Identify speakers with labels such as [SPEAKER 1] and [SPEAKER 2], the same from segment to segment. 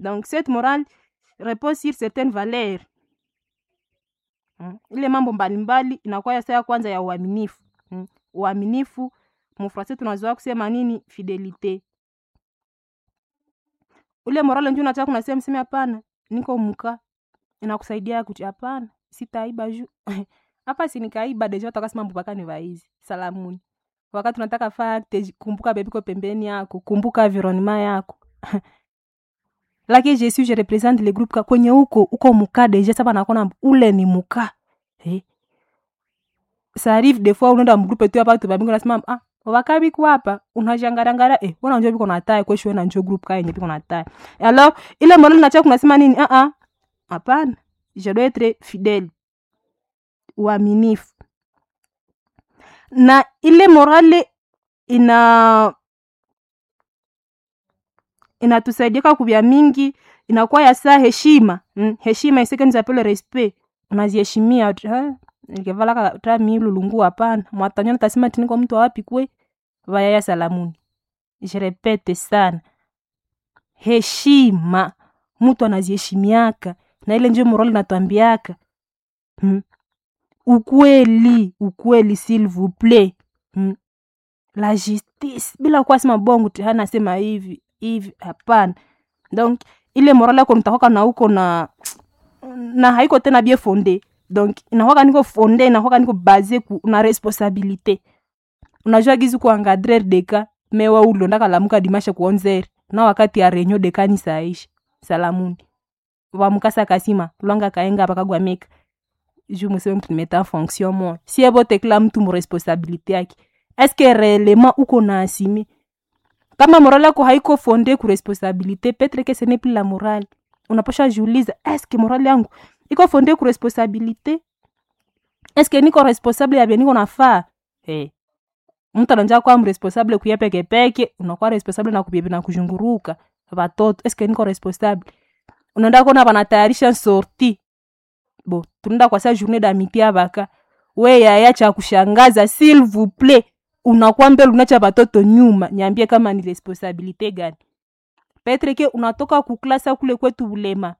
[SPEAKER 1] donc cette morale repose sur certaines valeurs mm. ile mambo mbalimbali inakuwa ya saa ya kwanza ya uaminifu mm. uaminifu mufrase tunazoa kusema nini fidelite ule morale nju nataka kunasema mseme hapana niko mka inakusaidia kuti hapana sitaiba ju hapa sinikaiba deja takasema mbupaka ni vaizi salamuni wakati unataka fakte kumbuka bebiko pembeni yako kumbuka environnement yako lakini je suis je represente le groupe ka kwenye huko uko muka deja saba nakona ule ni muka eh. ça arrive des fois unaenda mgrupe tu hapa tubabingo nasema ah wakabi kwa hapa unajangarangara eh wana njoo biko natai kwa shwe na njoo group ka yenye biko natai alors ile morale nacha kunasema nini ah ah hapana je dois être fidèle uaminifu na ile morale ina inatusaidia kubya mingi inakuwa ya saa heshima mm, heshima iseke nizapele respect unaziheshimia nikevalaka ta milulungu hapana mwatanyana tasema tiniko mtu wapi kwe vayaya salamuni je repete sana heshima mtu anaziheshimiaka na ile njo morali natwambiaka hmm. ukweli ukweli s'il vous plaît hmm. la justice bila kuwa sema bongo tihana sema hivi hivi hapana donc ile morale yako nitakwaka na uko na na haiko tena bie fonde donc inakwaka niko fonde inakwaka niko base ku na responsabilité unajua gizi kuangadrer deka mewa ulondaka lamuka dimashe kuonzeri na wakati ya renyo dekani saisha salamuni wamukasa kasima lwanga kaenga pakagwameka ju museme mtu nimeta en fonction moi si ebote kila mtu muresponsabilité yake eske réellement uko na asime kama morale yako haiko fonde ku responsabilité petre que ce n'est plus la morale unaposha jiuliza eske morale yangu iko fonde ku responsabilité eske niko responsable ya niko nafaa hey. mtu ananja kwa mresponsable kuya peke peke unakuwa responsable na kubebe na kuzunguruka watoto eske niko responsable unaenda kona banatayarisha sorti bo tunaenda kwa saa journée d'amitié abaka we yaya cha kushangaza s'il vous plaît unakuwa mbele unacha batoto nyuma niambie kama ni responsabilité gani petre ke unatoka kuklasa kule kwetu ulema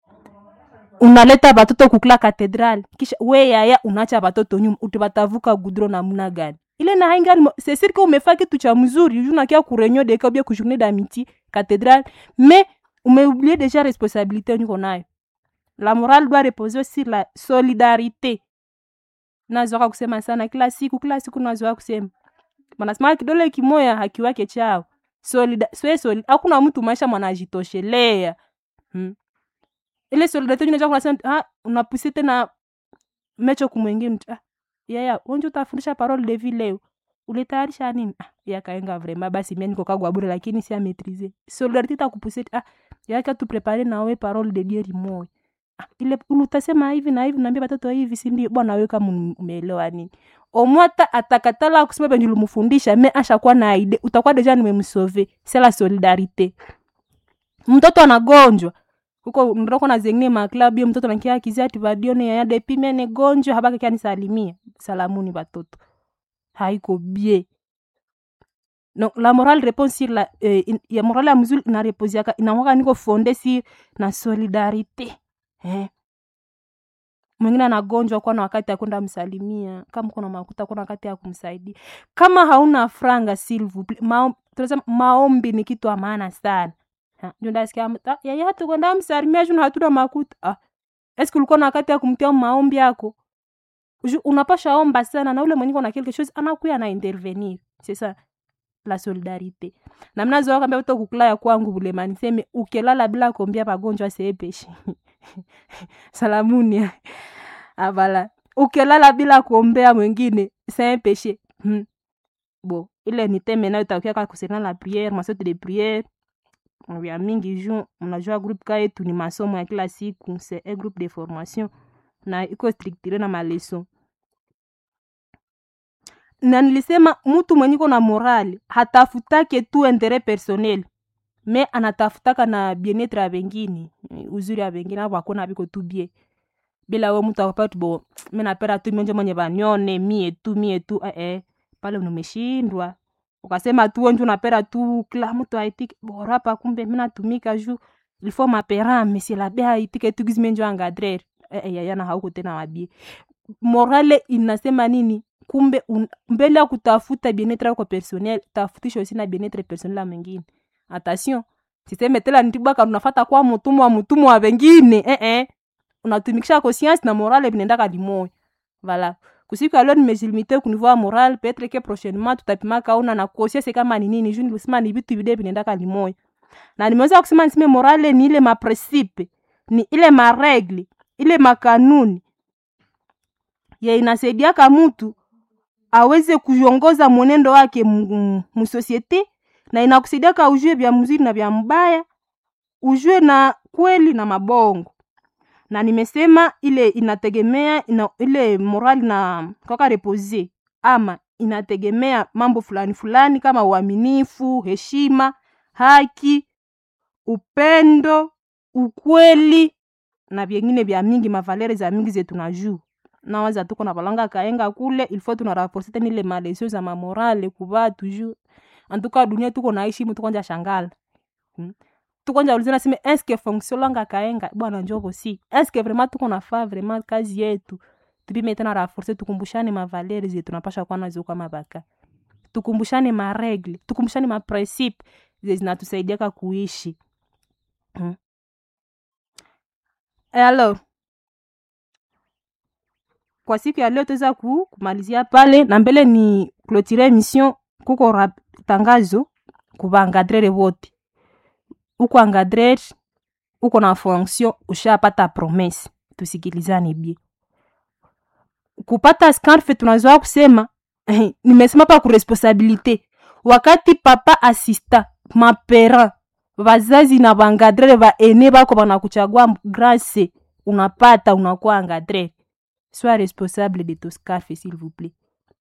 [SPEAKER 1] unaleta batoto kukula katedral kisha we yaya unacha batoto nyuma utibatavuka gudro namuna gani ile na haingani c'est sûr que umefaa kitu cha mzuri unakia kurenyo deka ubia kujournée d'amitié cathédrale mais umeoublié déjà responsabilité niko nayo la morale doit reposer sur la solidarité nazoka kusema sana kila siku kila siku nazoka kusema manasema kidole kimoya hakiwake chao solida swe solid hakuna mtu maisha mwanajitoshelea hmm. ile solidarité unajua kunasema ah unapuse tena mecho kumwengine ah yaya onje utafundisha parole de vie leo ulitayarisha nini ah yakaenga vraiment basi mimi niko kagwa bure lakini si maîtriser solidarité takupuse ah yaka tu prepare nawe parole de dieu limoya ah, ile utasema hivi na hivi naambia watoto hivi si ndio bwana wewe kama umeelewa nini omwata atakatala kusema penye ulimfundisha me ashakuwa na ide utakuwa deja nimemsove c'est la solidarité mtoto anagonjwa huko ndoko na zengine maklabu yo mtoto nakia kizia ati vadione yaya depime ne gonjwa habaka kia nisalimia salamuni batoto haiko bie no la morale répond sur la eh, in, ya morale ya mzuri ina repose yaka inakwaka niko fonde si na solidarité eh mwingine anagonjwa kuwa na wakati ya kwenda msalimia kama kuna makuta kuna wakati ya kumsaidia kama hauna franga silvu maombi, tunasema maombi ni kitu ya maana sana ndasikia yaya tukwenda msalimia juu hatuna makuta ah. eske ulikuwa na wakati ya kumtia maombi yako unapasha omba sana na ule mwenye na quelque chose anakuya na intervenir c'est ça la solidarité na mnazoa kambia uto kukula ya kwangu bulema niseme ukelala bila kuombia pagonjwa seepeshi salamuni abala ukelala bila kuombea mwingine seepeshe hmm. bo ile ni teme nayo takia kwa kusena la prière masote de prière ya mingi ju mnajua groupe ka yetu ni masomo ya kila siku c'est un groupe de formation na iko structure na maleson na nilisema mtu mwenye iko na morali hatafutake tu interet personnel me anatafutaka na bienetre ya bengine uzuri ya bengine abo akona biko tu bie bila we mtu akapati bo mi napenda tu mionje mwenye banione mie tu mie tu eh, eh. pale unameshindwa ukasema tu wenje unapenda tu kila mtu aitiki bora pa kumbe mi natumika juu il faut mapera monsieur labe aitike tukizime njo angadrer eh, eh, yayana hauko tena wabie morale inasema nini kumbe un, mbele ya kutafuta bienetre yako personnel tafutisha aussi na bienetre personnel ya mwingine attention siseme tela nitibwaka unafata kwa mutumwa wa mutumwa wa wengine eh, eh. unatumikisha conscience na morale vinaendaka limoya voilà kusiku ya leo nimejilimite kunivua ya moral petre ke prochainement tutapimaka una na conscience kama ni nini juu nilisema ni vitu vide vinaendaka limoya na nimeweza kusema niseme morale ni ile mapresipe ni ile maregle ile makanuni ye inasaidiaka mtu aweze kuongoza mwenendo wake musosiete na inakusaidiaka ujue vya mzuri na vya mbaya ujue na kweli na mabongo na nimesema ile inategemea ina, ile morali na kaka repose ama inategemea mambo fulani fulani kama uaminifu heshima haki upendo ukweli na vyengine vya mingi mavalere za mingi zetu na juu nawaza tuko na balanga kaenga kule ilfo tunaraforce tena ile malesio za mamorale kuva toujours antuka dunia tuko naishi mu tukonja shangala hmm? tukonja ulizana sime eske fonction langa kaenga bwana njoko si eske vraiment tuko nafaa vraiment kazi yetu tupime tena raforce tukumbushane mavalere zetu napasha kuwa nazo kama baka tukumbushane maregle tukumbushane maprincipe zinatusaidiaka kuishi hmm? e alors kwa siku ya leo tuweza ku, kumalizia pale na mbele ni clotire emission kuko rap, tangazo kuvaangadrere vote uko angadrer uko na fonction ushapata promese tusikilizane bie kupata scarfe tunazoa kusema nimesema pa kuresponsabilite wakati papa asista mapera vazazi na vangadrere vaene vako vanakuchagua grase unapata unakuwa angadrere sois responsable de to scarfe s'il vous plaît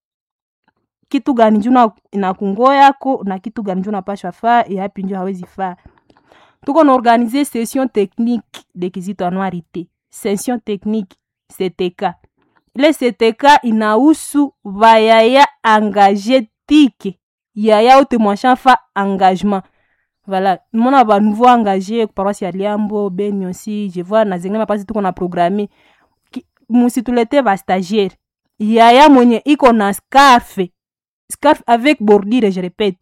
[SPEAKER 1] kitu gani nju inakungo yako na kitu gani nju napashwa faa yapi nju hawezi faa tuko na organize session technique de kizito anuarite session technique ctk ile ctk inahusu vayaya engage tike yaya ote mwashafa engagement voilà mona banouveau engagé paroisse ya liambo beni aussi je vois na zengine mapasi tuko na programme musitulete bastagiaire yaya mwenye iko na scarfe scarf avec bordure je répète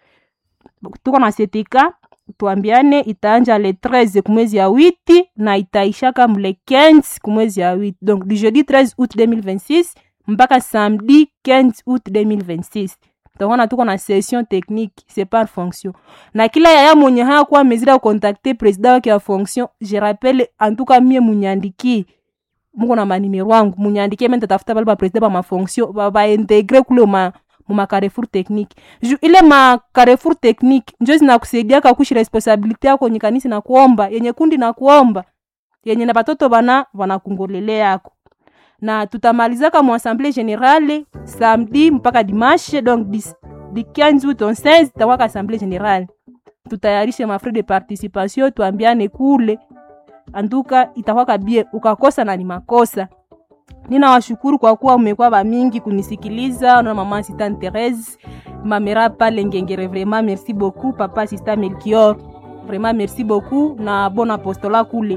[SPEAKER 1] tuko na setika tuambiane itaanja le 13 kumwezi ya witi na itaishaka mle 15 kumwezi ya witi donc du jeudi 13 août 2026 mpaka samedi 15 août 2026 tokona tuko na session technique c'est par fonction na kila yaya mwenye hayakuwa mezira kukontakte president wake ya fonction je rappelle antuka mie munyandikie muko na manimero wangu munyandikie me ntatafuta bale bapresident bamafonction baintegre kule ma mumacarrefour technique ju ile macarrefour technique njo zinakusaidiaka kushi responsabilité yako yenye kanisi na kuomba yenye kundi na kuomba yenye na batoto bana wanakungolele yako na tutamalizaka mu assemblée générale samedi mpaka dimanche donc di, di 15 août 16 takwaka assemblée générale tutayarishe mafrais de participation tuambiane kule anduka itakwaka bie ukakosa na ni makosa ninawashukuru kwa kuwa umekuwa bamingi kunisikiliza na mama assistant Therese mamera pale ngengere vraiment merci beaucoup papa assistant Melchior vraiment merci beaucoup na bon apostola kule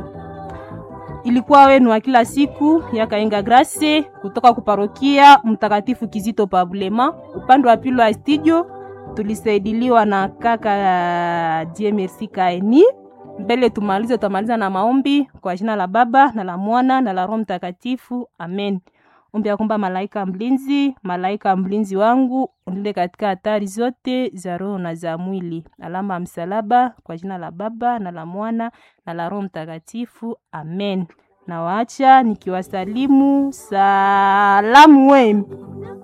[SPEAKER 1] ilikuwa wenu wa kila siku ya Kaenga Grace kutoka kuparokia Mtakatifu Kizito Pabulema. Upande wa pili wa studio tulisaidiliwa na kaka Die Merci Kaeni. Mbele tumalize, tutamaliza na maombi kwa jina la Baba na la Mwana na la Roho Mtakatifu, amen. Ombi ya kwamba malaika mlinzi, malaika mlinzi wangu unilinde katika hatari zote za roho na za mwili. Alama ya msalaba kwa jina la Baba na la Mwana na la Roho Mtakatifu, amen. Na waacha nikiwasalimu salamu wenu.